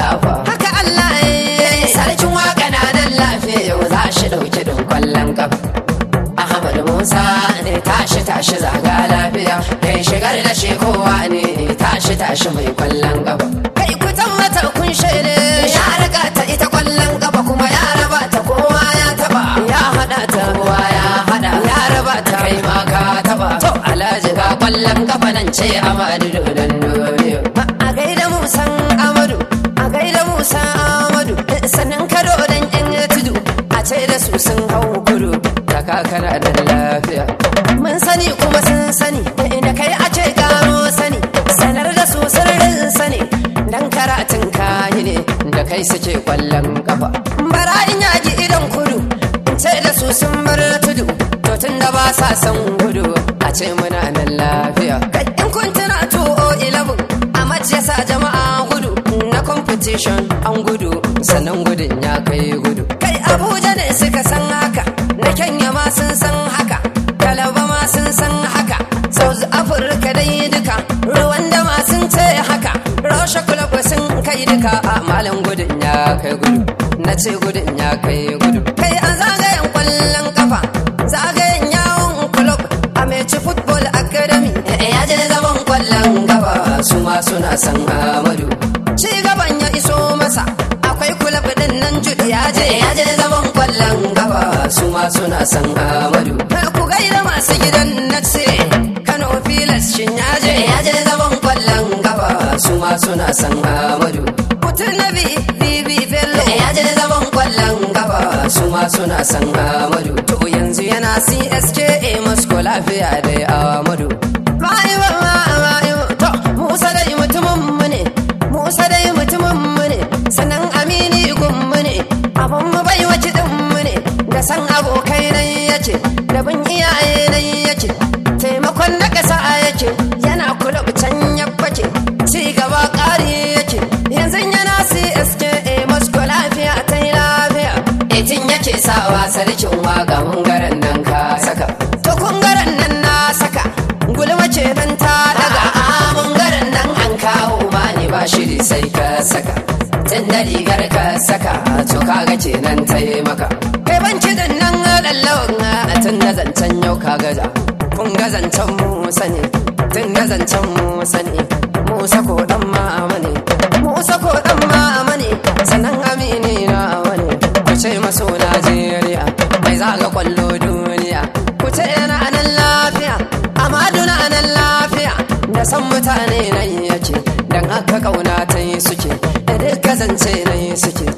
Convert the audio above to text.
dafa haka Allah ya sarkin waka na nan lafiya yau za shi dauki don kwallon kafa Ahmad Musa ne tashi tashi zaga lafiya kai shigar da shi kowa ne tashi tashi mai kwallon kafa kai ku mata kun shaide ya riga ta ita kwallon kafa kuma ya raba ta kowa ya taba ya hada ta kowa ya hada ya raba ta kai ma ka taba to alhaji ga kwallon kafa nan ce Amadu Dodon Doyo a gaida Musan Amadu a gaida Musa Amadu sannan kado dan yan tudu a ce da su sun hau kudu ta kakana da lafiya mun sani kuma sun sani da kai a ce gano sani sanar da su sirrin sani dan karatun kayi ne da kai suke kwallon kafa bara in yaji idan kudu ce da su sun bar tudu to tun da ba sa son gudu a ce muna nan lafiya kai in kun tuna 211 a mace sa jama'a gudu na competition an gudu sannan gudun ya kai gudu kai abuja ne suka san haka na kenya ma sun san haka kalaba ma sun san haka south africa dai duka ruwan da ma sun ce haka rasha club sun kai duka a malam gudun ya kai gudu na ce gudun ya kai gudu kai a zagayen kwallon kafa zagayen yawon club a meci football academy ya je zaman kwallon kafa su ma suna san amadu ci gaban ya iso masa akwai kulab din nan jude ya je ya je zaman kwallon kafa su ma suna san amadu ku gaida masu gidan na ce kano filas shin ya je ya je zaman kwallon kafa su ma suna san amadu mutum na bi bibi bello ya je zaman kwallon kafa su ma suna san amadu to yanzu yana cska masko lafiya da amadu ma'aiwa ma'aiwa to musa dai mutumin mu ne musa dai mutumin mu ne sannan amini gun mu ne abun mu bai wace din mu ne da san abokai nan yace da bin iyaye nan yace taimakon na ƙasa yake yana kula can ya bace ci gaba ƙari yake yanzu yana CSKA Moscow lafiya ta yi lafiya etin yake sawa sarkin waka mungaren nan ka saka to kungaren nan na saka gulma ce dan ta daga a mungaren nan an kawo ma ne ba shiri sai ka saka tun da rigar ka saka to kaga kenan ta yi maka kai ban kidan nan lallawan tun da zancen yau ka gaza kun ga zancen musa ne tun da zancen musa ne musa ko dan mama ne musa ko dan mama ne sannan amini na wani ku ce maso najeriya mai zaga kwallo duniya ku ce yana nan lafiya amadu na nan lafiya da san mutane nan yake dan aka kauna ta yi suke da duka zance nan suke